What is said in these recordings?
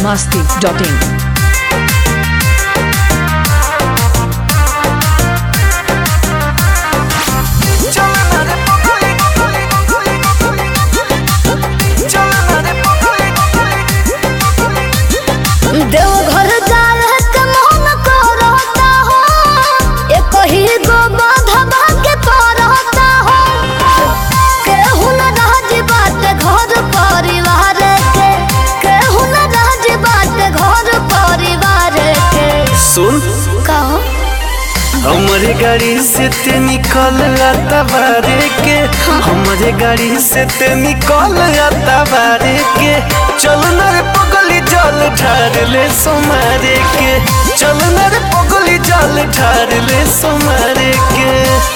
masti.in. Deoghar जाल के मोहन को रहता हो एक ही गो बाधवा के परहता हो केहू न राज बात घर परिवार के केहू न राज बात घर परिवार के सुन कहो हमारे गाड़ी से ते निकल आता बारे के हमारे गाड़ी से ते निकल आता बारे के चल न रे पगली जल ढार ले सोमारे के चल न रे पगली जल ढार ले सोमारे के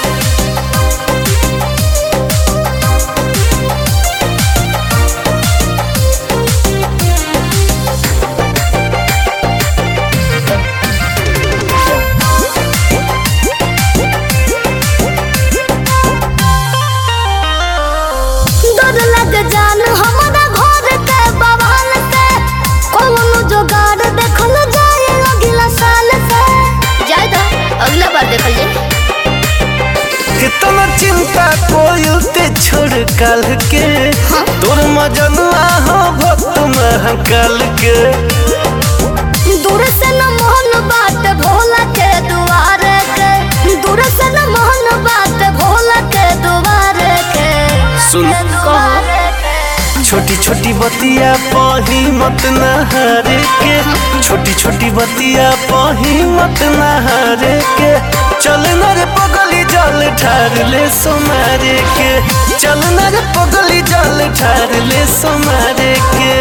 डर लग जान हमारा घर के बवाल से कौन जोगाड़ देखल जाए अगला साल से जाए तो अगला बार देखल जाए कितना चिंता कोयल ते छोड़ काल के तोर मजनुआ हो भक्त महाकाल के दूर से न मोहन बात भोला के दुआरे के दूर से न मोहन बात भोला के दुआरे के सुन दुआरे के। छोटी छोटी बतिया पही मत नहारे के छोटी छोटी बतिया पही मत नहारे के चल न रे पगली जल ठार ले सोमारे के चल न रे पगली जल ठार ले सोमारे के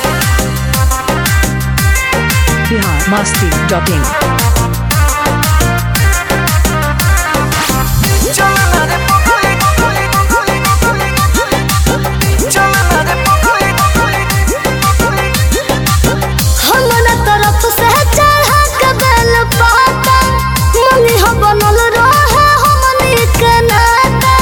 Bihar masti.in. चल न रे पगली चल न रे हमरा तरफ से चढ़ा के बेल पाता मम्मी हो बनल रहे हमनी के नाता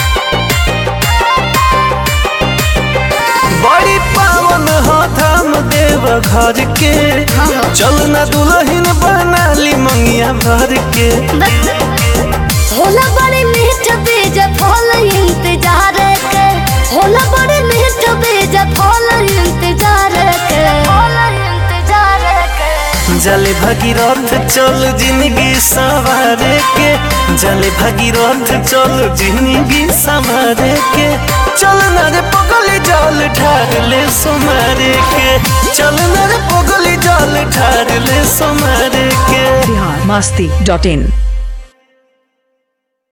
बड़ी पावन हो धाम देव घर के चल न दुल्हन बना ली मंगिया भर के होला बड़ी मीठ बीज फल इंतजार के होला बड़ी मीठ बीज फल इंतजार के फल इंतजार के जले भगीरथ चल जिंदगी संवारे के जले भगीरथ चल जिंदगी संवारे के चल न रे पगली जल ठार ले सोमारे के चल न रे पगली जल ठार ले सोमारे के Bihar masti.in.